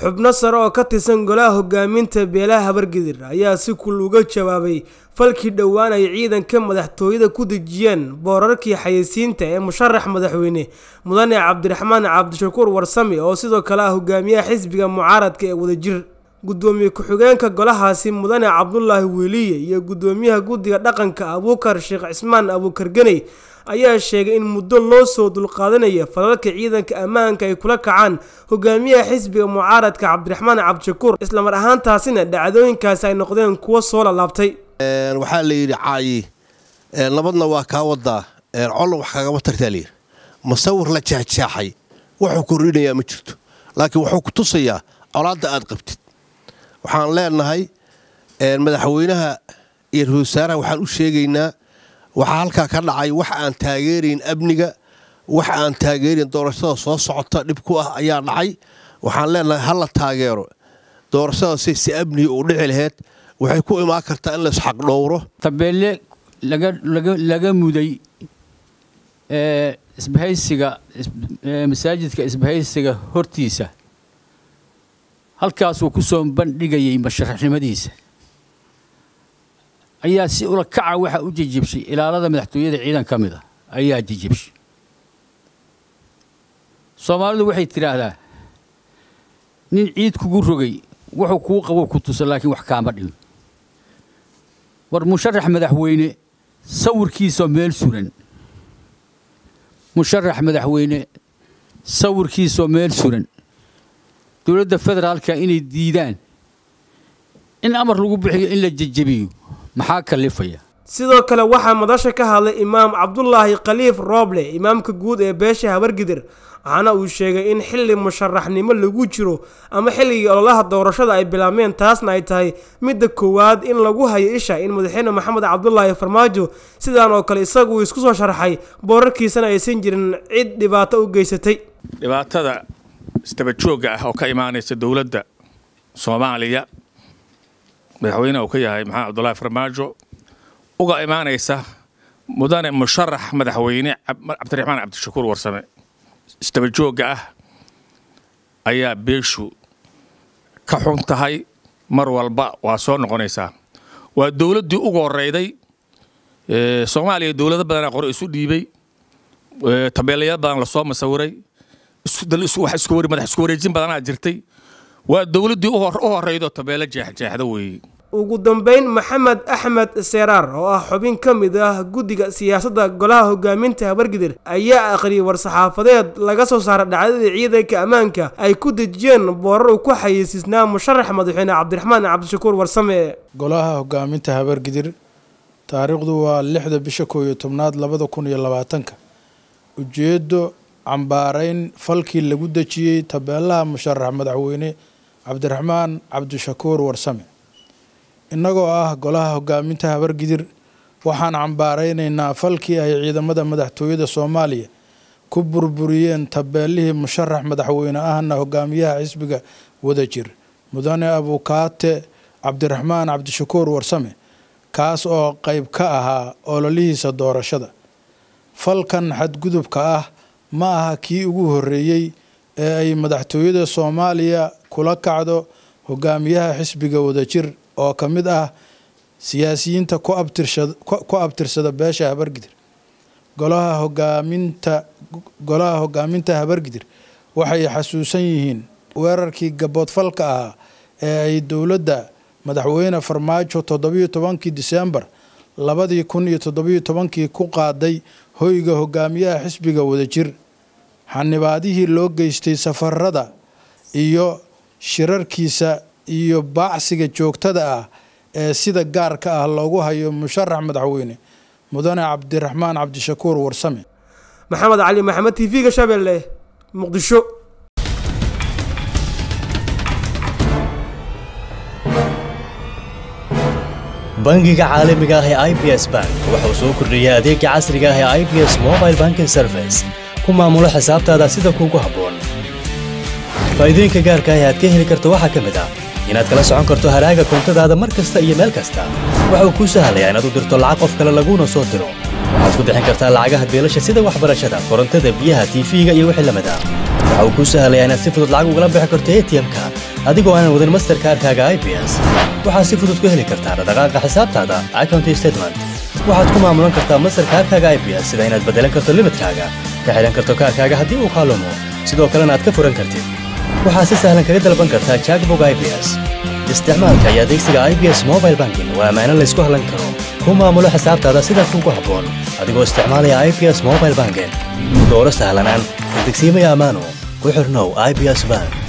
xubno sare oo ka tirsan golaha hogaaminta beelaha habargidir ayaa si kul uga jawaabay falkii dhowaan ay ciidanka madaxtooyada ku dejiyeen boorarkii xayeysiinta ee musharax madaxweyne mudane cabdiraxmaan cabdishakuur warsame oo sidoo kale ah hogaamiyaha xisbiga mucaaradka ee wadajir gudoomiye ku-xigeenka golahaasi mudane cabdulaahi weliye iyo gudoomiyaha guddiga dhaqanka abuukar sheekh cismaan abuukar ganey ayaa sheegay in muddo loo soo dulqaadanaya falalka ciidanka ammaanka ay kula kacaan hogaamiyaha xisbiga mucaaradka cabdiraxmaan cabdishakuur islamar ahaantaasina dhacdooyinkaasi ay noqdeen kuwo soo lalaabtay waxaa la yidhi caayi nabadna waa kaa wadaa colna wax kagama tartaa layidhi musawir la jeexjeexay wuxuu kordhinayaa ma jirto laakiin wuxuu ku tusayaa colaadda aad qabtid waxaan leenahay madaxweynaha iyo ra-isul wasaaraha waxaan u sheegaynaa waxaa halkaa ka dhacay wax aan taageerayn amniga wax aan taageerayn doorashada soo socota dhib ku ah ayaa dhacay waxaan leenahay ha la taageero doorashada say si amniga u dhici laheyd waxay ku imaan kartaa in laisxaq dhowro tabeelle laga muday isbahaysiga masaajidka isbahaysiga hortiisa halkaasuu ku soo bandhigayay masharaxnimadiisa ayaa si ula kaca waxa u jejebshay ilaalada madaxtooyada ciidan ka mid a ayaa jejebshay soomaalidu waxay tidhaahdaa nin ciid kugu rogay wuxuu kuu qabo ku tusa laakiin wax kaama dhimin war musharax madaxweyne sawirkiisoo meel suran musharax madaxweyne sawirkiisoo meel suran dowladda federaalka inay diidaan in amar lagu bixiyo in la jejebiyo maxaa kalifaya sidoo kale waxaa madasha ka hadlay imaam cabdulaahi khaliif rooble imaamka guud ee beesha habargidir waxaana uu sheegay in xilli musharaxnimo lagu jiro ama xilligii ololaha doorashada ay bilaabmeen taasna ay tahay midda koowaad in lagu hayo isha in madaxweyne maxamed cabdulaahi farmaajo sidaan oo kale isagu isku soo sharaxay boorarkiisana aysan jirin cid dhibaato u geysatay dhibaatada istabajooga ah oo ka imaanaysa dowladda soomaaliya madaxweyne uu ka yahay maxamed cabdulaahi farmaajo uga imaanaysa mudane musharax madaxweyne cabdiraxmaan cabdishakuur warsame istabajooga ah ayaa beeshu ka xun tahay mar walba waa soo noqonaysaa waa dowladdii ugu horeyday soomaaliya dowlado badanaa qore isu dhiibay tabeelayaal badan lasoo masawiray madax isku wareejin badanaa jirtay waa dowladdii u horeydo tabeelo jeexjeexda weeye ugu dambeyn maxamed axmed seeraar oo ah xubin ka mid ah guddiga siyaasadda golaha hogaaminta habargidir ayaa akhriyay war-saxaafadeed laga soo saaray dhacdadii ciidanka ammaanka ay ku dejiyeen boorar uu ku xayeysiisnaa musharax madaxweyne cabdiraxmaan cabdishakuur warsame golaha hogaaminta habargidir taariikhdu waa lixda bisha koow iyo tobnaad labada kun iyo labaatanka ujeedo cambaarayn falkii lagu dejiyey tabeelaha musharax madaxweyne cabdiraxmaan cabdishakuur warsame innagoo ah golaha hogaaminta habargidir waxaan cambaaraynaynaa falkii ay ciidamada madaxtooyada soomaaliya ku burburiyeen tabeelihii musharax madaxweyne ahna hogaamiyaha xisbiga wadajir mudane abukaate cabdiraxmaan cabdishakuur warsame kaas oo qayb ka ahaa ololihiisa doorashada falkan xadgudubka ah ma aha kii ugu horreeyey ee ay madaxtooyada soomaaliya kula kacdo hogaamiyaha xisbiga wadajir oo ka mid ah siyaasiyiinta ku abtirsada beesha habargidir golaha hogaaminta golaha hogaaminta habargidir waxay xasuusan yihiin weerarkii gaboodfalka ahaa ee ay dowladda madaxweyne farmaajo toddobiyo tobankii disembar labadii kun iyo toddobiyo tobankii ku qaaday hoyga hogaamiyaha xisbiga wadajir xanibaadihii loo geystay safarada iyo shirarkiisa iyo baacsiga joogtada ah ee sida gaarka ah loogu hayo musharax madaxweyne mudane cabdiraxmaan cabdishakuur warsame maxamed cali maxamed t v-ga shabeelle muqdisho bangiga caalamiga ah ee i b s bank wuxuu soo kordhiyey adeega casriga ah ee i b s mobile banking service ku maamulo xisaabtaada sida kuugu habboon faa'iidooyinka gaarka ah ee aad ka heli karto waxaa ka mid ah inaad kala socon karto haraaga koontadaada mar kasta iyo meel kasta waxa uu kuu sahlayaa inaad u dirto lacag qof kale laguuna soo diro waxaad ku bixin kartaa lacagaha beelasha sida waxbarashada korontada biyaha tiifiga iyo wixii lamid ah waxa uu kuu sahlayaa inaad si fudud lacag ugala bixi karto atm-ka adigoo aanan wadin masterkaarkaaga i b s waxaad si fudud ku heli kartaa dhaqdhaqaaqa xisaabtaada account statement waxaad ku maamulan kartaa masterkaarkaaga i b s sida inaad beddelan karto limidkaaga ka xidhan karto kaarkaaga haddii uu kaalumo sidoo kalena aad ka furan kartid waxaad si sahlan kaga dalban kartaa jackbog i b s isticmaalka iyo adeegsiga i b s mobile banking waa ammaano laysku hallan karo ku maamulo xisaabtaada sida kuugu habboon adigoo isticmaalaya i b s mobile banking dooro sahlanaan degsiimaya ammaano ku xirnow i b s bank